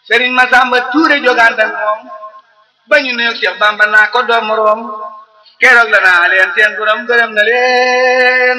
Sëriñ Masamba Tuure jogaan ak moom ba ñu nuyoog Cheikh Bamba naa ko doom moroom keroog la naa leen seen borom gërëm na leen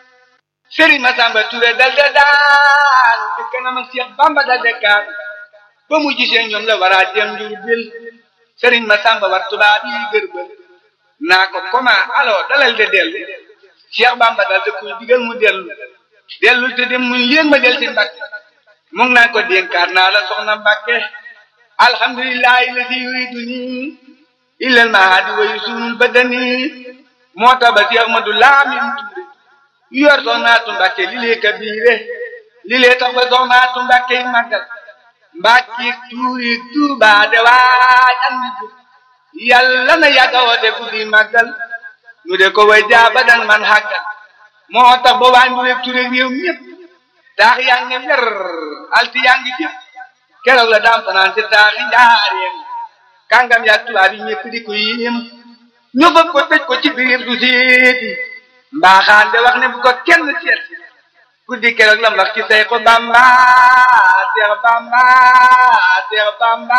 Sëriñ Masamba Tuure dal de daal te kanam ak Cheikh Bamba dal de kaat ba mu gisee ñoom la war a jëm njur bil Sëriñ Masamba war tubaab yi gërbël naa ko comment alors dalal de dellu Cheikh Bamba dal de kuy digal mu dellu dellul te dem muy leen ma del ci Mbàkke mu ngi naan ko dénkaat naa la soxna Mbàkke alhamdulillahi ladi yuriduni illal mahadi wa yusunul badani moo tax ba si Ahmadu Laamin Tuure yor soxnaatu Mbàkke li lee kabiire li lee tax ba soxnaatu Mbàkke yi màggal Mbàkke tuuri Tuuba de waaj am ni ko yàlla na yàgga woote guddi màggal nu de ko way jaaba dan man xàggal moo tax ba waa Ndure Ture réew ñëpp taax yaa ngi mer alti yaa ngi jëpp keroog la daam fanaan ci taaxi njaareem kàngam yaa tubaab yi ñëpp di ko yéem ñu bëgg ko tëj ko ci biir du seeti mbaaxaan de wax ne bu ko kenn seet guddi keroog la mbax ci say ko bamba seex bamba seex bamba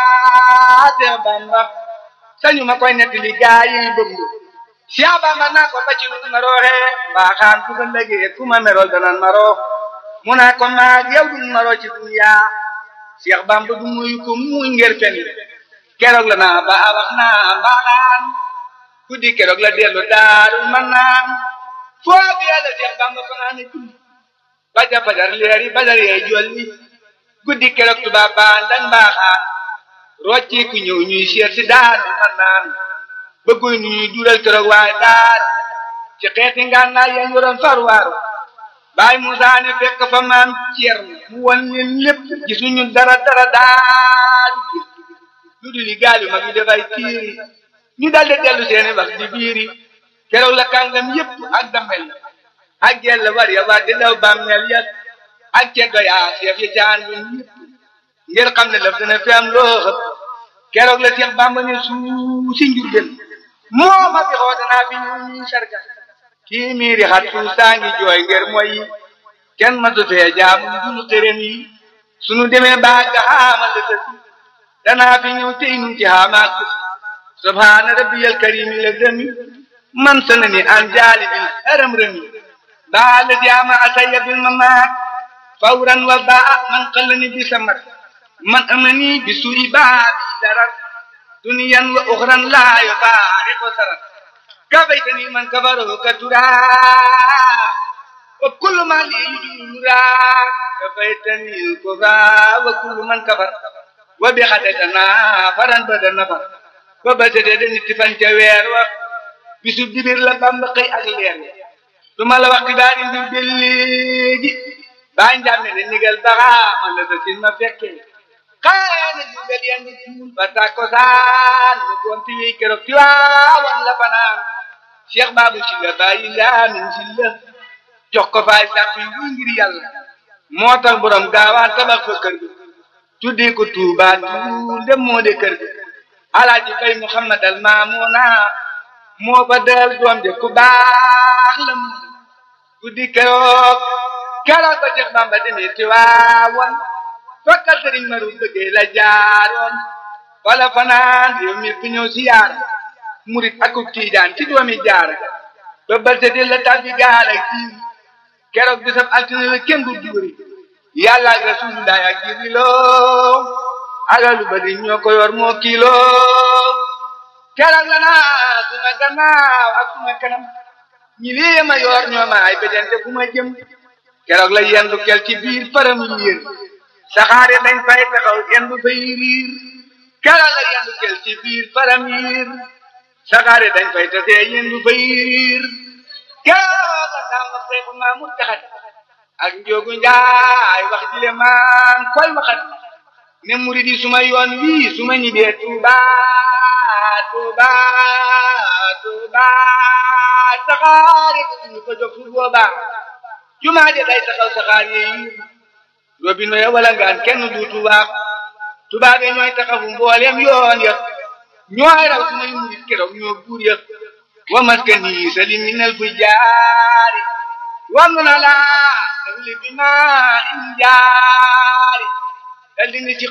seex bamba sañu ma koy netti li gaa yi bëgg Cheikh Bamba naa ko ba ci lu ma rooxee mbaaxaan ku ko lëgee ku ma merol danan ma roox mu naa ko maag yow duñ ma roo ci dunya Cheikh Bamba du muy ko muy ngir fen keroog la naa ba wax naa mbaaxaan guddi keroog la dellu daarul man naan foofu yàlla Cheikh Bamba fanaa ne julli baja fajar leeri badar yee jolli guddi keroog tubaab baan dañ mbaaxaan rocci ku ñëw ñuy seet si daarul man naan bëgguy nu ñuy dural keroog waaye daar ci xeeti ngànnaay yeen yoroon farwaaru baay Musaa ne fekk fa maam Ceerno mu won leen lépp gisuñu dara dara daal lu dul li gaal yu mag yi dafay tiiri ñu daldi dellu seeni wax di biiri keroog la kàngam yépp ak damel ak jell war ya war di daw bàmmeel ya ak ceddo yaa seef ya caan lu ñépp ngir xam ne laf dina fi am loo xëpp keroog la Seex Bàmba ne suu si Njurbel moo ma fi xoote naa fi ñu sarga kii miiri xat suuf saa ngi jooy ngir mooy kenn matu fee jaamu dul xërëm yi sunu demee baa nga xaamal la tësi danaa fi ñëw tey nu ci xaamaak subhaana rabbiyal karimi la demi man sana ni an jaali bil haram rëmi baa la jaama asaya bil mamaak fawran wa baa man xallani bi samar man amani bi suyi baa bi darar duniyan wa uxran laa yufaariqu sarar كفيتني من كفره كترا وكل ما لي يجورا كفيتني الكفا وكل من كفر وبخدتنا فرن بدن نفر وبسدد نتفن جوير و bisu dibir la bamba xëy ak leer duma la wax xibaar yi mbir bi léegi baa njàmme ne nigal baxa man la sa sin ma fekkee xaana jubel yan di tuul ba takosaan mu gonti yi keroog ci waawan la fanaan cheikh babu si la bàyyi laamin si la jox ko faay sàpp yi wuy ngir yàlla moo tax borom gaawaan tabax fa kër ga tuddee ko tuuba tuul dem moo de kër ga alaaji fay muhammad al maamuna moo fa dal doom de ku baax la mu guddi keroog keroog ba cheikh bamba demee ci waawan fakkal sëriñ maru bëggee la jaaroon wala fanaan yow mi fi ñëw si yaar murit akub tiijaan ci doomi jaara ba balte di la tabbi gaal ak jiir keroog bisab altine la kenn du duuri yàlla ak rasulullah ak jiriloo alalu bari ñoo ko yor moo kiiloo keroog la naa suma gannaaw ak suma kanam ñi lii ma yor ñoo ma ay bejante fu ma jëm keroog la yendu kel ci biir param yéen saxaare dañ fay taxaw yendu fay riir keroog la yendu kel ci biir param yiir saxaare dañ fay tasee yendu fay riir keroog la sàmm seeku maa mu taxat ak njóogu njaay wax jile maan koy waxat ne murid yi suma yoon wii suma ñibbee Tuuba Tuuba Tuuba saxaare ñu ko jóg fu booba jumaa de day taxaw saxaar yi robino ya wala ngaan kenn duutu waax tubaabe ñooy taxawu mboolem yoon ya ñooy raw su may murit keroog ñoo buur ya wa maskani salim minal fujaari wam na laa li bi ma in jaari dal di ni ci